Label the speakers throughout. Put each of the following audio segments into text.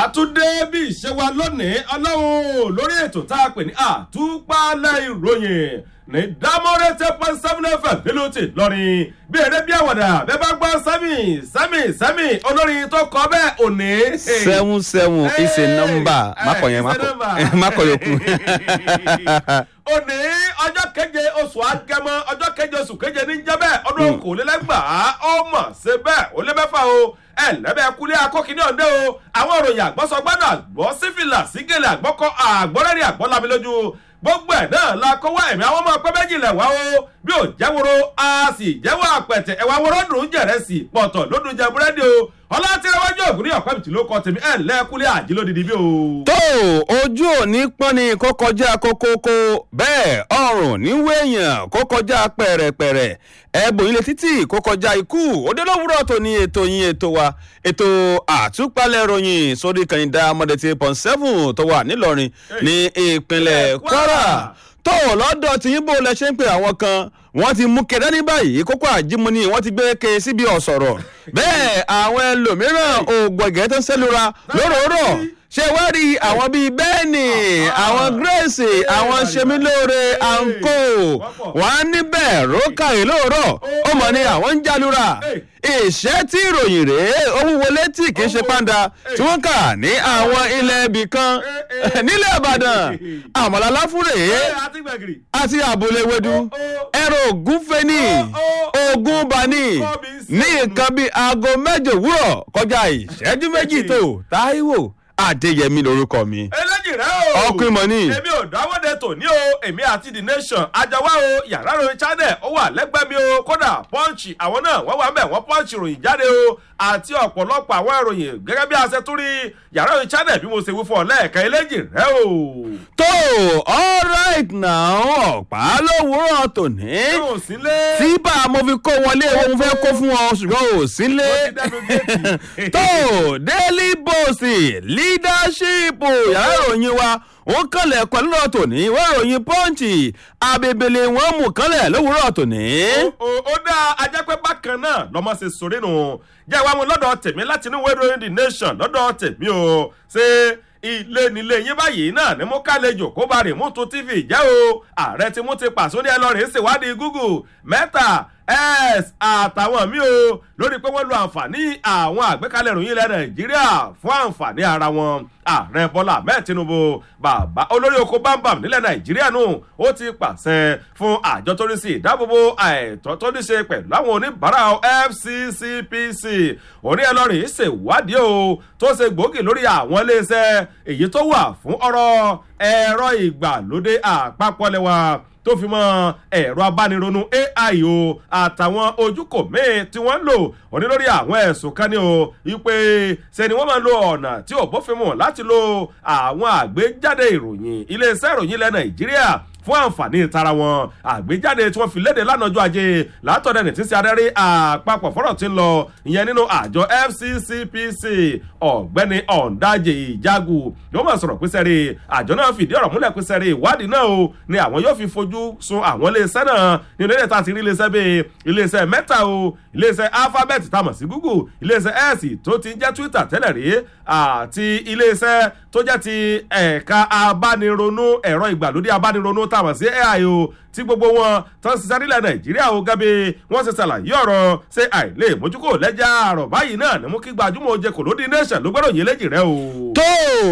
Speaker 1: àtúndé bí ìṣe wa lónìí ọlọ́run lórí ètò tá a pè ní àtúpalẹ̀ ìròyìn ní dámọ́rẹ́ ten point seven fm nílùú ti lọ́rin bí eré bí àwàdà bẹ́ẹ̀ bá gbọ́ sẹ́mì sẹ́mì sẹ́mì olórin tó kọ́ bẹ́ẹ̀ òní.
Speaker 2: seven seven is a number makọ yẹn makọ yòókù.
Speaker 1: òní ọjọ́ keje oṣù agẹmọ ọjọ́ keje oṣù keje ní jẹ́bẹ̀ ọdún okòólélẹ́gbàá ọmọ ṣe bẹ́ẹ̀ ó lé mẹ́fà o ẹ lẹ́bẹ̀ẹ́ kúlẹ̀ akókìní ọ̀dẹ́ o àwọn òròyìn àgbọ̀sọgbọ́dọ̀ àgbọ̀ sífìlà sígèlè àgbọ̀kọ àgbọ̀rẹ́rì àgbọ̀lámi lójú gbogbo ẹ̀ náà la kó wá ẹ̀mí àwọn ọmọ ọpẹ́ méjì lẹ̀ wá o bí ò jẹ́woro a sì jẹ́wọ́ àpẹ̀tẹ̀ ẹ̀wà wọ́rọ́ dùn jẹ̀rẹ̀ sí pọ̀tọ̀ lódùn jẹ búrẹ́dì o ọlọ́tìrẹwájú ògùn ní ọ̀pẹ́ bìtì ló kọ tèmi ẹ̀ lẹ́kúlẹ̀ àjílódìdí bí o.
Speaker 2: tó ojú òní pọ́n ni kó kọjá kókókó bẹ́ẹ̀ ọrùn níwé èèyàn kó kọjá pẹ̀rẹ̀pẹ̀rẹ̀ ẹ̀bùn ilé títì kó kọjá ikú òde lówùrọ̀ tó ní ètò yín ètò wa ètò àtúpalẹ̀ ròyìn sórí kànìdá mọ́dẹ̀tì pọ̀n seven tó wà nílọrin ní ìpínlẹ̀ kwara tó lọ́dọ̀ tí yín bó lẹ ṣe ń pè àwọn kan wọ́n ti mú kẹ̀dá ní báyìí kókó àjímúni wọ́n ti gbé ke síbi ọ̀sọ̀rọ̀ bẹ́ẹ̀ àwọn ẹlòmíràn òògùn ẹ̀gẹ́ tó ń sẹ́lura lóròórọ̀ ṣé wá rí àwọn bíi bẹ́ẹ̀nì àwọn grace àwọn semilóore anko wọn á níbẹ̀ rókàrí lóòrọ̀ ó mọ̀ ní àwọn ń jalura ìṣẹ́ tí ìròyìn rèé owó wọlé tí kì í ṣe pàǹdà tí wọ́n kà ní àwọn ilẹ̀ ibì kan nílẹ̀ ìbàdàn àmọ̀lálá fúnre àti àbúlé wedu ẹ̀rọ ògúnfẹ́ni ogun bani ní nǹkan bíi aago mẹ́jọ òwúrọ̀ kọjá ìṣẹ́jú méjì tó táíwò adéyẹmí lorúkọ mi.
Speaker 1: eléjì rẹ o
Speaker 2: ọkùnrin mọ ní.
Speaker 1: èmi ò dáwọ́dẹ tòní o èmi àti the nation àjọwá o yàrá ròyìn channel ó wà lẹ́gbẹ̀ẹ́ mi o kódà pọ́ǹchì àwọn náà wọ́n wà ń bẹ̀ wọ́n pọ́ǹchì ròyìn jáde o àti ọ̀pọ̀lọpọ̀ àwọn ìròyìn gẹ́gẹ́ bí a ṣe tún rí yàrá ròyìn channel bí mo ṣe wí fún ọ lẹ́ẹ̀kan eléjì rẹ o.
Speaker 2: tó all right now ọ̀pá lówùúrọ̀ tòní.
Speaker 1: yóò sílé.
Speaker 2: tí bá a mo fi kó wọlé owó mo fẹ́ kó fún ọ ṣùgbọ́n ò sílé. tó daily post leadership yàrá ìròyìn wa wọ́n kànlẹ̀ ẹ̀kọ́ lọ́rọ̀ tòní wọ́n ìròyìn pọ́ǹchì abèbèlè wọn mú kànlẹ̀ lówùúrọ̀ tòní.
Speaker 1: ó dá ajá pé bákan náà lọ́mọ ṣe sórí nù jẹ́ ìwà mu lọ́dọ̀ tèmi láti inú ìwé ìròyìn the nation lọ́dọ̀ tèmi o ṣé ilé nílé yín báyìí náà ni mo kálejò kó bá rè mú tún tv jẹ́ o ààrẹ tí mo ti pàṣẹ ní ẹlọ́rin ṣèwádìí google mẹ́ta s àtàwọn míì o lórí pé wọ́n lo àǹfààní àwọn àgbékalẹ̀ ìròyìn ilẹ̀ nàìjíríà fún àǹfààní ara wọn ààrẹ bọ́lá ahmed tinubu bàbá olórí oko bámbam nílẹ̀ nàìjíríà nù ó ti pàṣẹ fún àjọ tó ní sí ìdáàbòbò àìtọ́ tó ní ṣe pẹ̀lú àwọn oníbàárà fccpc orí ẹlọ́rin ṣèwádìí o tó ṣe gbòógì lórí àwọn iléeṣẹ́ èyí tó wà fún ọ̀rọ̀ ẹ̀rọ ìgbàlódé àpapọ̀ lẹ́wà tó fi mọ ẹ̀rọ abánironú ai o àtàwọn ojúkò míì tí wọ́n ń lò òní lórí àwọn ẹ̀sùn kan ní o wípé ṣe ni wọ́n máa ń lo ọ̀nà tí ò bófin mu láti lo àwọn àgbéjáde ìròyìn iléeṣẹ́ ìròyìn ilẹ̀ nàìjíríà fún àǹfààní tara wọn àgbéjáde tí wọ́n fi léde lánàá ọjọ́ ajé látọ̀dẹ̀ ní tí sí adarí àpapọ̀ fọ́rọ̀ tí ń lọ ìyẹn nínú àjọ fccpc ọ̀gbẹ́ni ọ̀ǹdàjẹ ìjágù yóò máa sọ̀rọ̀ pínṣẹ́ rí àjọ náà fìdí ọ̀rọ̀ múlẹ̀ pínṣẹ́ rí ìwádìí náà o ni àwọn yóò fi fojú sun àwọn iléeṣẹ́ náà nínú ilé ìta ti rí iléeṣẹ́ bíi iléeṣẹ́ mẹ́ta o iléeṣẹ́ alphabet tá a mọ̀ sí google iléeṣẹ́ x tó ti ń jẹ́ twitter tẹ́lẹ̀ rí àti iléeṣẹ́ tó jẹ́ ti ẹ̀ka abánironú ẹ̀rọ ìgbàlódé abánironú tá a mọ̀ sí ai o tí gbogbo wọn tó ń ṣiṣẹ́ nílẹ̀ nàìjíríà o gẹ́gẹ́ wọ́n ṣe ṣàlàyé ọ̀rọ̀ ṣé àìlè mójúkò lẹ́jà àrọ̀ báyìí náà ni mú kí gbajúmọ̀ oje kò lóde nation ló gbọ́dọ̀ yé léjì rẹ o.
Speaker 2: tó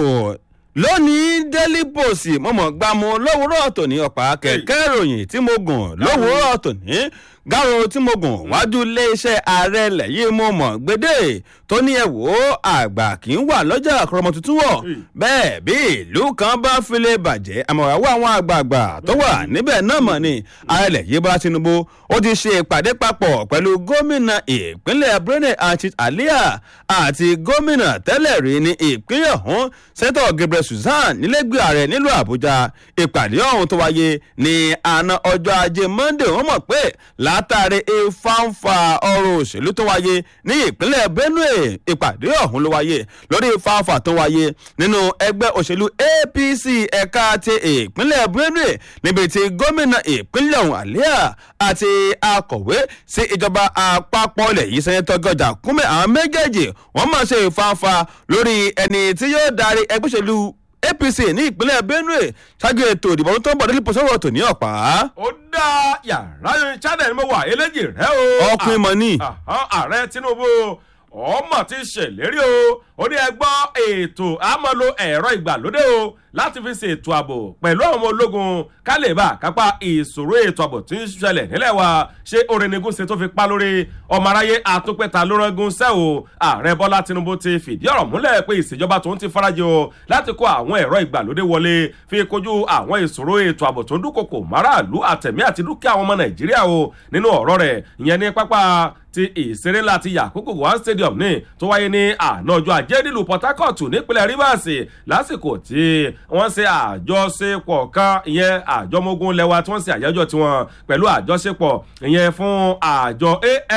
Speaker 2: lónìí daily post mọ̀mọ́ gbàmú lówùúrọ̀ tòní ọ̀pá kẹ̀kẹ́ ìròyìn tí mo gùn lówùúrọ̀ tòní gáro tí mo gùn wájú iléeṣẹ́ ààrẹ ilẹ̀ yìí mo mọ̀ gbédè tó ní ẹ wò ó àgbà kì í wà lọ́jà àkọ́rọ́mọ tuntun wọ̀ bẹ́ẹ̀ bí ìlú kan bá file bàjẹ́ àmọ̀wáwọ́ àwọn àgbààgbà tó wà níbẹ̀ náà mọ̀ ni ààrẹ ilẹ̀ yìí bá tinubu ó ti ṣe ìpàdé papọ̀ pẹ̀lú gómìnà ìpínlẹ̀ brene achit alia àti gómìnà tẹ́lẹ̀ rí ní ìpínlẹ̀ ọ̀hún sẹ́tọ̀ gabriel susan nílẹ̀gbẹ́ ààrẹ nílùú àbújá ìpàdé ọ̀hún tó wáyé ní àná ọjọ́ ajé monday wọ́n mọ̀ pé láti látàrí ìfáǹfà ọrọ̀ òṣèlú tó wáyé ní ìpínlẹ̀ benue ìpàdé ọ̀hún ló wáyé lórí ìfáǹfà tó wáyé nínú ẹgbẹ́ òṣèlú apc ẹ̀ka ti ìpínlẹ̀ benue níbi tí gómìnà ìpínlẹ̀ ọ̀hún àlíà àti akọ̀wé sí ìjọba àpapọ̀ ilẹ̀ yìí sẹ́yìntàn gọjà kúnmẹ́ àwọn méjèèjì wọ́n máa ṣe ìfáǹfà lórí ẹni tí yóò darí ẹgbẹ́ òṣèlú apc ní ìpínlẹ̀ benue ṣáájú ètò ìdìbò tó ń bọ̀ nílùú pọ̀sọ́wọ́ tò ní ọ̀pá.
Speaker 1: ó dá yàrá yẹn channel mo wà eléjì rẹ o.
Speaker 2: ọkùnrin mọ̀ ní.
Speaker 1: ààrẹ tinubu ọmọ ti ṣèlérí o ó ní ẹgbọ́ ètò àmọ́lo ẹ̀rọ ìgbàlódé o láti fi ṣètò ààbò pẹ̀lú àwọn ọmọ ológun ká lè bá kápá ìṣòro ètò ààbò tí ń ṣẹlẹ̀ nílẹ̀ wa ṣé orinigún ṣe tó fi pa lórí ọmọ aráyé àtúpẹ̀ta ló rángun ṣẹ́ o ààrẹ bọ́lá tinubu ti fìdí ọ̀rọ̀ múlẹ̀ pé ìṣèjọba tó ń ti farajì o láti kó àwọn ẹ̀rọ ìgbàlódé wọlé fi kojú àwọn ìṣòro ètò ààbò tó ń dúnkokò máràlú àtẹ̀mí àti dúkìá àwọn ọmọ nàìjíríà o nínú ọ̀rọ̀ rẹ̀ ìyẹn ní pápá ti ìṣeré ńlá ti yakubu one stadium ní tó wáyé ní àná ọjọ́ ajé nílùú port harcourt nípínlẹ̀ rivers lásìkò tí wọ́n ṣe àjọṣepọ̀ kan ìyẹn àjọmógún lẹ́wà tí wọ́n ṣe àyájọ́ tiwọn pẹ̀lú àjọṣepọ̀ ìyẹn fún àjọ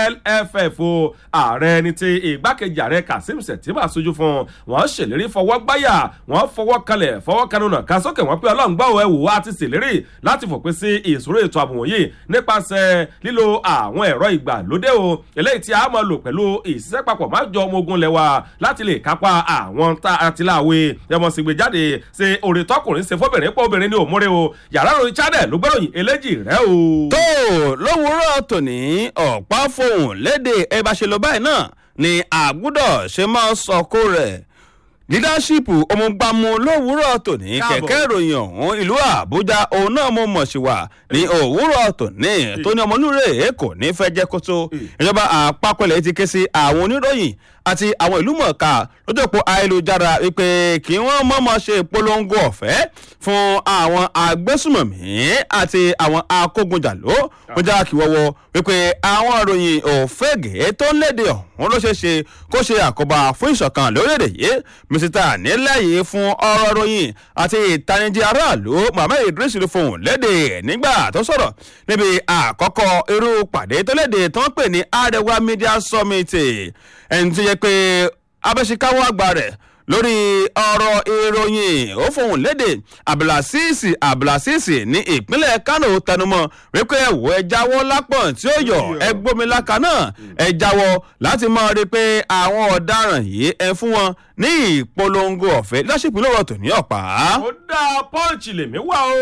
Speaker 1: alff o ààrẹ ní ti ìgbákejì ààrẹ kazeem setiba sojú fún wọn ṣèlérí fọwọ́ gbáyà wọn fọwọ́ kalẹ̀ fọwọ́ kanúnà ká sókè wọn pé ọlọ́run gbọ́ ẹ̀ wò á ti ṣèlérí láti fòpin sí ìṣòro ètò ààbò wọ̀nyí nípasẹ̀ lílo àwọn ẹ̀rọ ìgbàlódé o eléyìí tí a máa lò pẹ̀lú ìṣiṣẹ́ papọ̀ máa jọ ọmọ ogun lẹ́wà láti lè kápá àwọn tá a ti láwe ẹmọ sì gbé jáde ṣe òrè tọkùnrin ṣe fọbìnrin pọ̀ obìnrin ní òmùrè o yàrá ìròyìn channel ló gbẹ́ròyìn eléjì rẹ o.
Speaker 2: tó lówùúrọ̀ tòní ọ̀pá fohùn léde ẹ bá ṣe lọ báyìí náà ni àgùdọ̀ ṣe máa sọkó rẹ̀ dídáṣípù ọmọgbàmù lówùúrọ̀ tòní kẹ̀kẹ́ ìròyìn ọ̀hún ìlú àbújá òun náà mo mọ̀ sí wa ní òwúrọ̀ tòní tó ní ọmọlúre èkó ní fẹ́ jẹ́ kótó ìjọba àpapọ̀ ilẹ̀ ti ké sí àwọn oníròyìn àti àwọn ìlú mọ̀ọ́ká lójúpọ̀ ayélujára wípé kí wọ́n mọ̀ọ́mọ̀ ṣe ìpolongo ọ̀fẹ́ fún àwọn agbésùmọ̀mí àti àwọn akógunjàló wọ́n já kí wọ́wọ́ wípé àwọn ìròyìn òfégè tó ń léde ọ̀hún ló ṣeé ṣe kó ṣe àkóbá fún ìṣọ̀kan lórílẹ̀‐èdè yìí mísítà nílẹ̀ yìí fún ọ̀rọ̀ ìròyìn àti ìtanijí aráàlú mohammed idris ló fohùn léde nígbà tó sọ̀rọ̀ níbi àkọ́kọ́ irú pàdé tó léde tó ń pè ní arewa media summit ẹni tó yẹ pé abẹ́síkáwọ́ àgbà rẹ̀ lórí ọ̀rọ̀ ìròyìn ó fohùn léde abdulrasisi abdulrasisi ní ìpínlẹ̀ kano tẹnumọ́ wípé ẹ̀wọ̀ ẹ jáwọ́ lápọ̀n tí ó yọ ẹ gbómiláka náà ẹ jáwọ́ láti mọ̀ rí pé àwọn ọ̀daràn yìí ẹ fún wọn ní ìpolongo ọ̀fẹ́ lọ́sìpín lọ́wọ́ tò ní ọ̀pá.
Speaker 1: ó dá pọ́ǹchì lèmi wá o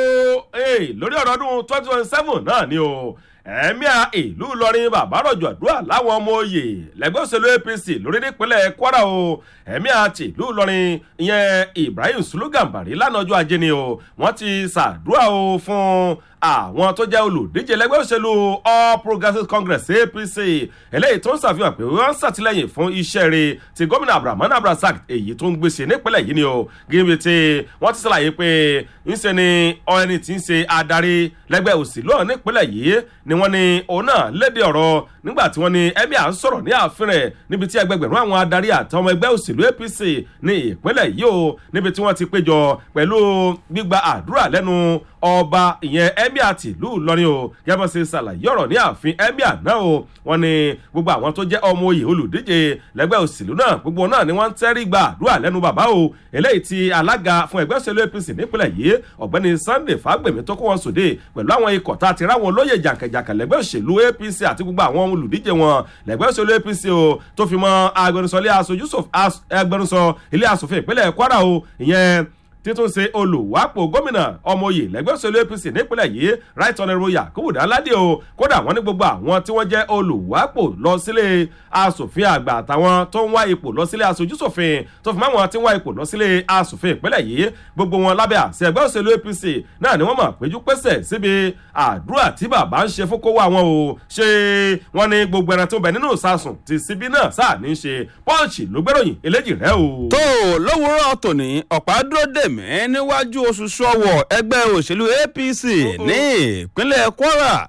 Speaker 1: lórí ọ̀rọ̀ ọdún twenty twenty seven náà ni o ẹ̀míà ìlú ìlọrin bàbá rọ̀jò àdúrà láwọn ọmọ òye lẹ́gbẹ́ òṣèlú apc lórí nípínlẹ̀ kwara o ẹ̀míà ti ìlú ìlọrin ìyẹn ibrahim sulugambari lánàá ọjọ́ ajé ni o wọ́n ti ṣàdúrà o fún àwọn tó jẹ́ olùdíje lẹ́gbẹ́ òṣèlú all progressives congress apc eléyìí tó ń ṣàfihàn pé wọ́n ń ṣàtìlẹ́yìn fún iṣẹ́ rẹ̀ ti gómìnà abdulrahman abdulrasaq èyí tó ń gbèsè nípínlẹ̀ yìí ni o gíbi tí wọ́n ti ṣàlàyé pé ńṣe ni ẹni tí ń ṣe adarí lẹ́gbẹ́ òṣèlú ọ̀hún nípínlẹ̀ yìí ni wọ́n ní òun náà léde ọ̀rọ̀ nígbà tí wọ́n ní ẹ̀mí à ń sọ̀rọ̀ ní ààfin rẹ̀ níbi tí ẹgbẹgbẹ̀rún àwọn adarí àti ọmọ ẹgbẹ́ òṣèlú apc ní ìpínlẹ̀ yìí o níbi tí wọ́n ti péjọ pẹ̀lú gbígba àdúrà lẹ́nu ọba ìyẹn emir ti ìlú ìlọrin o gẹ́gẹ́ ṣe ṣàlàyé ọ̀rọ̀ ní ààfin emir náà o wọ́n ní gbogbo àwọn tó jẹ́ ọmọ oyè olùdíje lẹ́gbẹ́ òṣèlú náà gbogbo náà ni wọ́n ń tẹ́rí gba àdúrà lẹ́nu bàbá o eléyìí ti alága fún ẹgbẹ́ òṣèlú apc nípínlẹ̀ yìí ọ̀gbẹ́ni sunday fagbemi tó kó wọn sòde pẹ̀lú àwọn ikọ̀ tá a ti ráwọn olóyè jàǹkàjàǹkà lẹ́gbẹ́ òṣèlú apc àti gbogbo àwọn olùdíje wọn lẹ́gbẹ́ òṣèlú apc o tó fi mọ́ agbẹnusọ ilé aṣojú agbẹnusọ ilé asòfin ìpínlẹ̀ kwara o ìyẹn títún ṣe olùwápò gómìnà ọmọye lẹgbẹ́ òṣèlú apc nípínlẹ̀ yìí right honourable yakubu dalade o kódà wọ́n ní gbogbo àwọn tí wọ́n jẹ́ olùwápò lọ sílé asòfin àgbà àtàwọn tó ń wá ipò lọ sílé aṣojúṣòfin tó fi mọ́ àwọn tí ń wá ipò lọ sílé asòfin ìpínlẹ̀ yìí gbogbo wọn lábẹ́ àṣẹ ẹgbẹ́ òṣèlú apc náà ni wọ́n mọ̀ péjú pésẹ̀ síbi àdúrà tí bàbá ń ṣe fún kówó àwọn o ṣé wọ́n ní gbogbo ẹran tó bẹ nínú ìsasùn ti síbí náà sáà ní í ṣe pọ́ǹchì ló gbéròyìn eléjì rẹ o.
Speaker 2: tó lówùúrọ̀ tòní ọ̀pá dúró dè mí níwájú oṣù sọ́wọ́ ẹgbẹ́ òṣèlú apc ní ìpínlẹ̀ kwara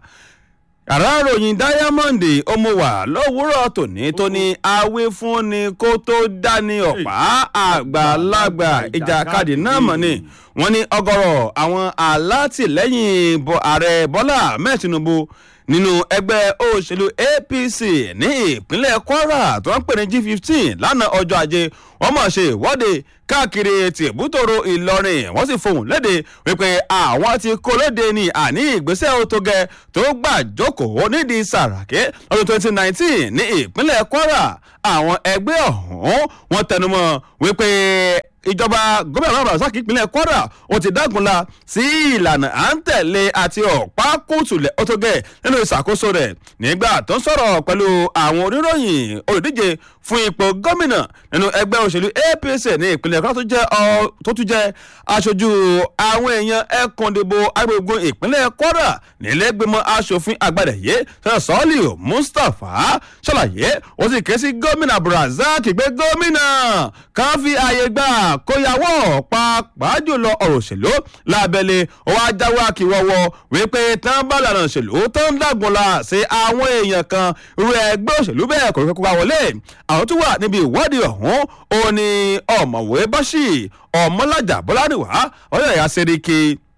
Speaker 2: yàrá ròyìn diamond ọmọwà lówùúrọ̀ tòní tó ní awífúnni kó tó dání ọ̀pá àgbàlagbà ìjàkadì náà mọ̀ ni wọ́n ní ọgọ́rọ̀ àwọn alátìlẹ́yìn ààrẹ bọ́lá ahmed tinubu nínú ẹgbẹ́ òṣèlú apc ní ìpínlẹ̀ kwara tó ń pè ní g15 lánàá ọjọ́ ajé wọ́n mọ̀ ṣe ìwọ́de káàkiri tìbútòrò ìlọrin wọ́n sì fohùn léde wípé àwọn ti kó lóde ní àní ìgbésẹ̀ òtógẹ tó gbà jókòó nídìí sàràkí lọ́dún 2019 ní ìpínlẹ̀ kwara àwọn ẹgbẹ́ ọ̀hún wọ́n tẹnumọ́ wípé ìjọba gómìnà náà rasaki ìpínlẹ̀ kwara ó ti dágunla sí ìlànà à ń tẹ̀lé àti ọ̀pá kùtùlẹ̀ ọ̀tọ̀gẹ̀ nínú ìṣàkóso rẹ̀ nígbà tó ń sọ̀rọ̀ pẹ̀lú àwọn oníròyìn olùdíje fún ipò gómìnà nínú ẹgbẹ́ òṣèlú apc ní ìpínlẹ̀ kwara tó jẹ́ tó tún jẹ́ aṣojú àwọn èèyàn ẹkùndìbò agbègbè ìpínlẹ̀ kwara nílẹ̀gbẹ̀mọ asòfin àgbàdàyé sọ́ọ̀lì mustapha ṣàlàyé ó sì ké sí gómìnà brazil gbé gómìnà kan fi ààyè gbà kóyàwó pàápàá jùlọ ọ̀rọ̀ òṣèlú lábẹ́lẹ̀ ó wá jáwé àkìwọ́wọ́ wípé tán bá lànà òṣèlú tó ń dàgbọ́nla sí àwọn èèyàn kan irú ẹgbẹ́ òṣèlú bẹ́ẹ̀ kò fẹ́ kó bá wọlé àwọn tó wà níbi ìwọ́de ọ̀hún ó ní ọ̀mọ̀wé báṣì ọ̀mọ́lájà bọ́lárìwá ọ̀yọ́ ẹ̀yà sẹ́ríkì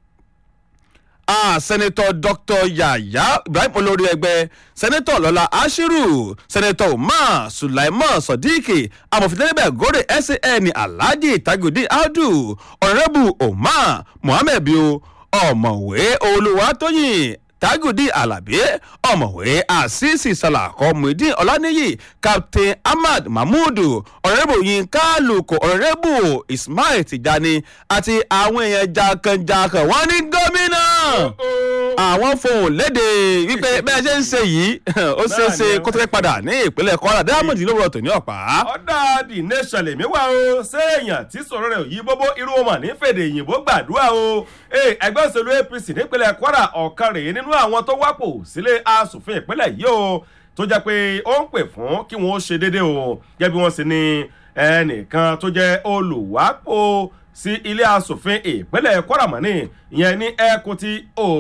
Speaker 2: ah sẹ́nitọ́ dr yaya ibrahim olórí ẹgbẹ́ sẹ́nitọ́ lọ́la ashiru sẹ́nitọ́ umar sulaiman sodiq amòfindẹ́lẹ́bẹ̀ gòrè san alhaji tagudi audu ọ̀rẹ́bù umar muhammed bio ọ̀mọ̀wé olùwàtòyìn tagudi alabi ọ̀mọ̀wé asisi salakọ muidin ọláníyì captain ahmad mahmudu ọ̀rẹ́bù yinka luko ọ̀rẹ́bù ismail tijani àti àwọn èèyàn jankan-jankan wọ́n ní gómìnà àwọn fohùn léde wípé bẹ́ẹ̀ ṣe ń ṣe yìí ó ṣeé ṣe kó tó fẹ́ padà ní ìpínlẹ̀ kwara diamond ló rọ̀ tó ní ọ̀pá.
Speaker 1: ọ̀dà the nation lèmi wá o séèyàn tí sọ̀rọ̀ rẹ̀ yí bóbó irú ọmọ ní fèdè òyìnbó gbàdúrà o ẹgbẹ́ òṣèlú apc nípínlẹ̀ kwara ọ̀kan rèé nínú àwọn tó wápò sílé asòfin ìpínlẹ̀ yìí o tó jẹ́ pé ó ń pè fún kí wọ́n ṣe déédéé o gẹ́gẹ́ bí wọ́n sì ní ẹnìkan tó jẹ́ olùwápò sí ilé asòfin ìpínlẹ̀ kwara mọ́ni ìyẹn ní ẹkùn ti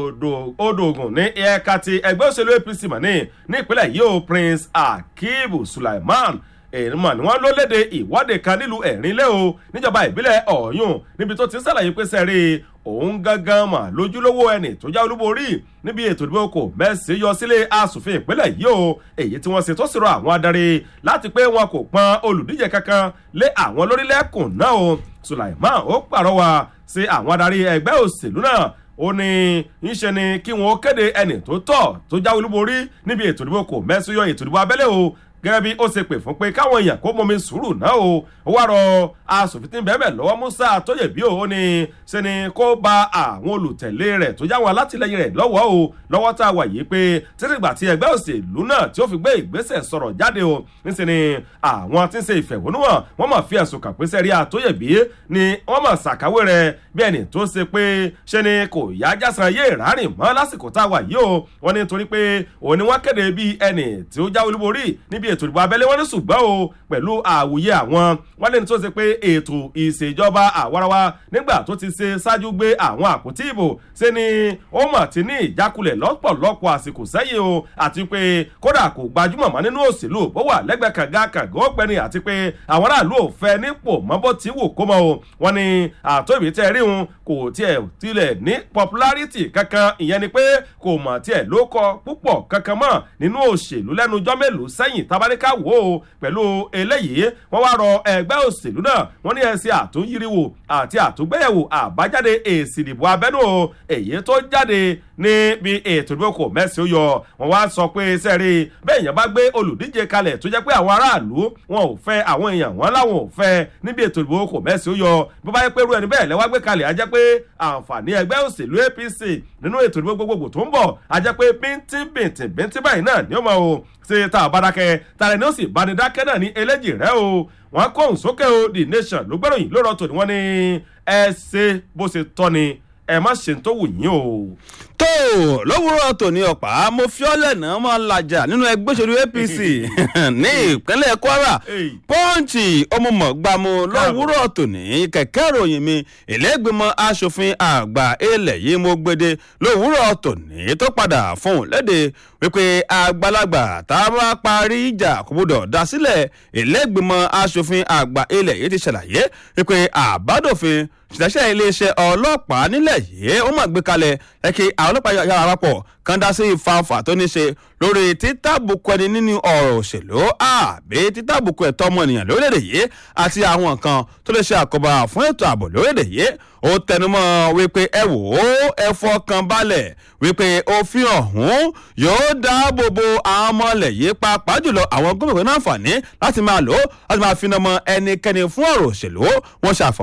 Speaker 1: odògùn ní ẹ̀ka ti ẹgbẹ́ òṣèlú apc mọ́ni ní ìpínlẹ̀ yìí o prince akibu sulaiman èèmọ̀ ni wọ́n ló léde ìwọ́de kan nílùú ẹ̀rínlẹ̀ o níjọba ìbílẹ̀ ọ̀yún níbi tó ti ń sàlàyé pé sẹ́rí òun gangan mà lójúlówó ẹni tó já olúborí níbi ètò ìdìbò kò mẹ́sì yọ sílé asòfin ìpínlẹ̀ yìí o èyí tí wọ́n ṣe tó sì rọ àwọn adarí láti pé wọn kò pọn olùdíje kankan lé àwọn lórílẹ̀kùn náà o sulaiman ó pàrọwà sí àwọn adarí ẹgbẹ́ òṣèlú náà ó ní ńṣe ni kí wọn kéde ẹni tó tọ̀ tó já olúborí níbi ètò ìdìbò kò mẹ́sì yọ ètò ìdìbò abẹ́lé o gẹ́gẹ́ bí ó ṣe pè fún pé káwọn èèyàn kó mọmi sùúrù náà o ó wá rọ asòfin tí ń bẹ́ẹ̀ lọ́wọ́ musa tóyèbí o ó ní ṣe ni kó ba àwọn olùtẹ̀lé rẹ̀ tó jáwọn alátìlẹyìn rẹ̀ lọ́wọ́ o lọ́wọ́ tá a wà yìí pé títí ìgbà tí ẹgbẹ́ òṣèlú náà tí ó fi gbé ìgbésẹ̀ sọ̀rọ̀ jáde o níṣẹ́ ni àwọn tí ń ṣe ìfẹ̀hónúhàn wọ́n mọ̀ fi ẹ̀sùn kàn pé sẹ́rí àtóyèbí ni wọ́n mọ̀ ṣàkáwé rẹ̀ bí ẹni tó ṣe pé ṣe ni kò yá jásán yé ìrárìn mọ́ lásìkò tá a wà yìí o wọ́n ní torí pé òun ni wọ́n kéde bí ẹni tí ó jáwé olúborí níbi ètò ìdìbò abẹ́lé wọn ní ṣùgbọ́n o pẹ̀lú àwòye àwọn wọn lẹ́ni tó ṣe pé ètò ìṣèjọba àwarawa nígbà tó ti ṣe ṣáájú gbé àwọn àpótí ìbò ṣe ni ó mọ̀ tí ní ìjákulẹ̀ lọ́pọ̀lọpọ̀ àsìkò sẹ́yìn o àti pé kódà kò gbajúmọ̀ mọ́ nínú òṣèlú ó wà lẹ́gbẹ̀ẹ́ kànga kànga ó pẹ́ni àti pé àwọn aráàlú ò fẹ́ nípò mọ́bó tí wò kó mọ́ o wọn ni àtòbí tẹ́ rí wọn kò tiẹ̀ tilẹ̀ ní popularity kankan ìyẹn ni pé kò mọ̀ tiẹ̀ ló kọ púpọ̀ kankan mọ́ nínú òṣèlú lẹ́nu ọjọ́ mélòó sẹ́yìn tabaríkà wò ó pẹ̀lú eléyìí wọ́n wá rọ ẹgbẹ́ òṣèlú náà wọ́n ní ẹ̀sìn àtúnyíríwò àti àtúgbéyẹ̀wò àbájáde èsì ìdìbò abẹ́nú èyí tó jáde níbi ètò ìdìbò kò mẹ́sì ó yọ wọ́n wá sọ pé sẹ́rí bẹ́ẹ̀ yẹn bá gbé olùdíje kalẹ̀ tó jẹ́ pé àwọn aráàlú wọn ò fẹ́ àwọn èèyàn wọn láwọn ò fẹ́ níbi ètò ìdìbò kò mẹ́sì ó yọ bí wọ́n bá yẹ pé irú ẹni bẹ́ẹ̀ lẹ́wọ́ gbé kalẹ̀ á jẹ́ pé àǹfààní ẹgbẹ́ òṣèlú apc nínú ètò ìdìbò gbogbogbò tó ń bọ̀ á jẹ́ pé bíntín bíntín bíntín báyìí náà ni ó mọ̀ o ṣe tá a bá dákẹ́ tààrẹ ni ó sì bá ní dákẹ́ náà ní eléjì rẹ o wọn kóhùn sókè o the nation ló gbẹ́ròyìn ló rọ̀ tòní wọ́n ní ẹ ṣe bó ṣe tọ́ ni ẹ má ṣe tó wù yín o.
Speaker 2: tó lówùúrọ̀ tòní ọ̀pá mo fi ọ́lẹ̀ náà máa lajà nínú ẹgbẹ́ òṣèlú apc ní ìpínlẹ̀ kwara pọ́ǹchì ọmọọmọgbàmù lówùúrọ̀ tòní kẹ̀kẹ́ ìròyìn mi ìlẹ́gbẹ̀mọ asòfin àgbà ilẹ̀ yìí mo gbede lówùúrọ̀ tòní tó padà fún un léde wípé àgbàlagbà tá a bá parí ìjà kò gbọdọ̀ dá sílẹ̀ ìlẹ́gbẹ̀mọ asòfin àgbà ilẹ̀ yìí ti ṣàlàyé wípé àbádòfin ṣìṣẹ́ iléeṣẹ́ ọlọ́pàá nílẹ̀ yìí ó mà gbé kalẹ̀ ẹ kí àwọn ọlọ́pàá yára wápọ̀ kan dá sí ìfanfà tó ní ṣe lórí títàbùkù ẹni nínú ọ̀rọ̀ òṣèlú àbí títàbùkù ẹ̀tọ́ ọmọnìyàn lórílẹ̀‐èdè yìí àti àwọn nǹkan tó lè ṣe àkóbá fún ètò ààbò lórílẹ̀‐èdè yìí ó tẹnumọ́ wípé ẹ wò ó ẹ fọkàn balẹ̀ wípé òfin ọ̀hún yóò dáàbò bo àwọn ọmọ ilẹ̀ yìí pàápàá jùlọ àwọn gómìnà náà fàní láti máa lò ó láti máa fi nàmọ ẹnikẹ́ni fún ọ̀rọ̀ òṣèlú wọn ṣàfọ̀